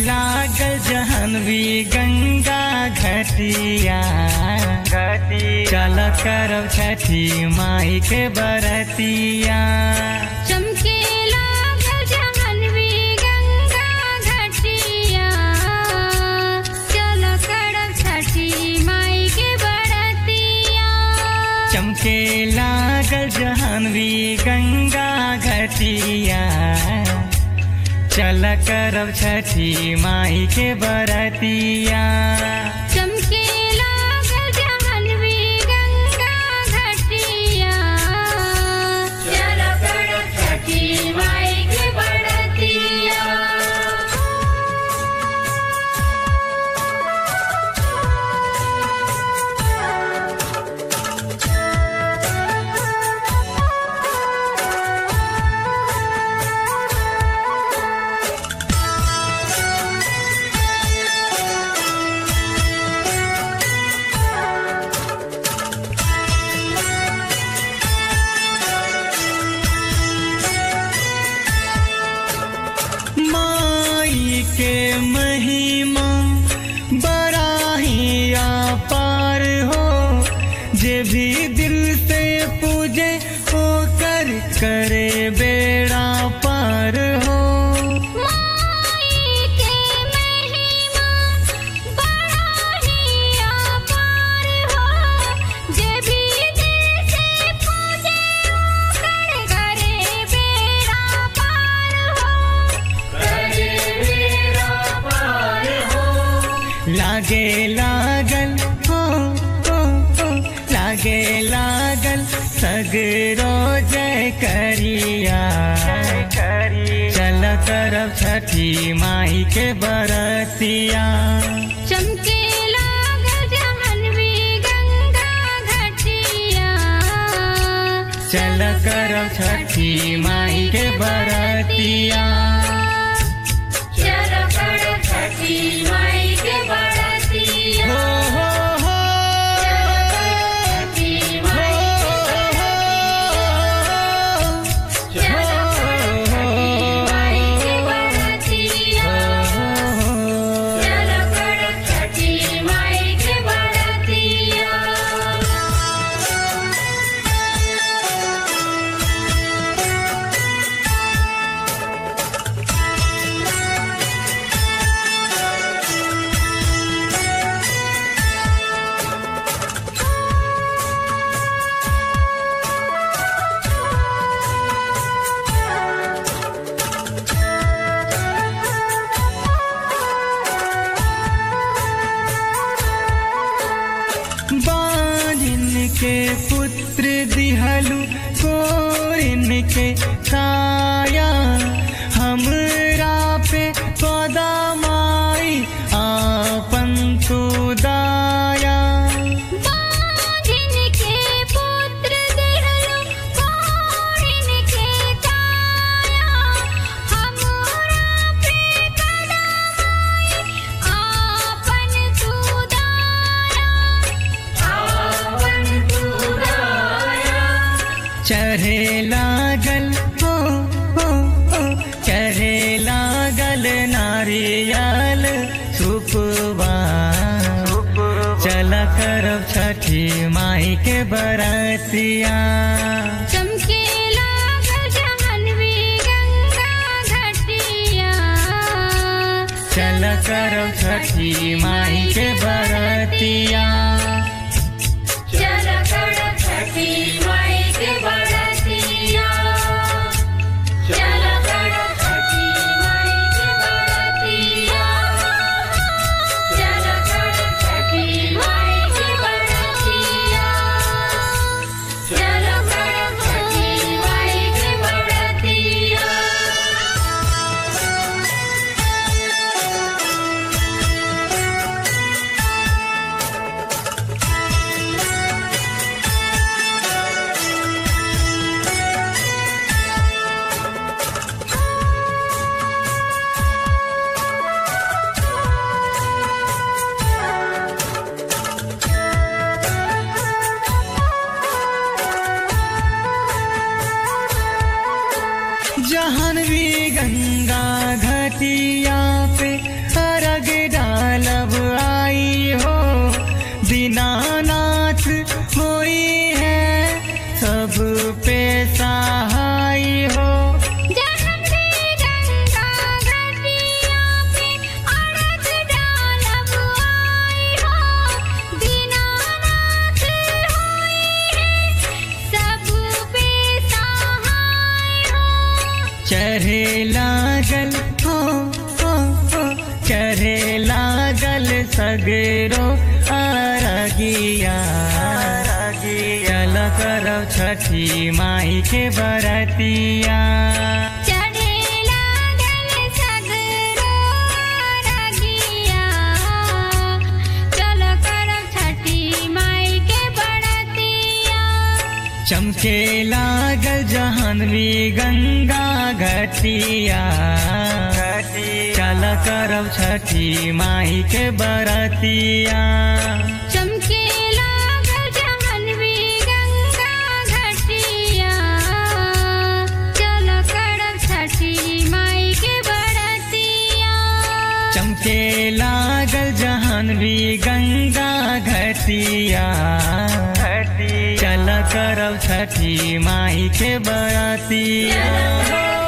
लागल जहनवी गंगा घटिया चल करब छठी माई के बरतिया चमके लागल जहनवी गंगा घटिया चल करब छठी माई के बरतिया चमके लागल जहनवी गंगा घटिया चल करब छठी माई के बरतिया चमके लागल जहनवी गंगा घटिया चल करब छठी माई के बरतिया माई के महिमा बड़ा ही अपार हो जे भी दिल से पूजे होकर करे बेड़ा पार हो माई के महिमा बड़ा ही अपार हो जे भी दिल से पूजे ओकर करे बेड़ा पार हो करे बेड़ा पार हो लागे लागल हो हो हो लागे लागल सगरो जय करिया चल करब छठी माई के बरतिया चमके लागल जहनवी गंगा घटिया चल करब छठी माई के बरतिया चल करब छठी माई के बरतिया हो हो हो छठी माई के चल करब छठी माई के बरतिया चल करब छठी माई के बरतिया बालिन के पुत्र दिहलु कोरिन के काया हमरा पे सदा माई आपन तू दाया बाजिन के पुत्र दिहलु कोरिन के काया हमरा पे कदमाई आपन तू दाया आपन तू दाया चढ़े लागल हो हो हो चढ़े लागल नारियल सुपवा चल करब छठी माई के बरतिया चमके लागल जहनवी गंगा घटिया चल करब छठी माई के बरतिया चल करब छठी माई के बरतिया चल करब छठी माई के बरतिया चल करब छठी माई के बरतिया चल करब छठी माई के बरतिया चढ़े लागल सगरो अरगिया चल करब छठी माई के बरतिया चढ़े लागल सगरो रगिया चल करब छठी माई के बड़तिया चमके लागल जहनवी गंगा घटिया चल करब छठी माई के बरतिया चमके लागल जहनवी गंगा घटिया चल करब छठी माई के बड़तिया चमके लागल जहनवी गंगा घटिया चल करब छठी माई के बरतिया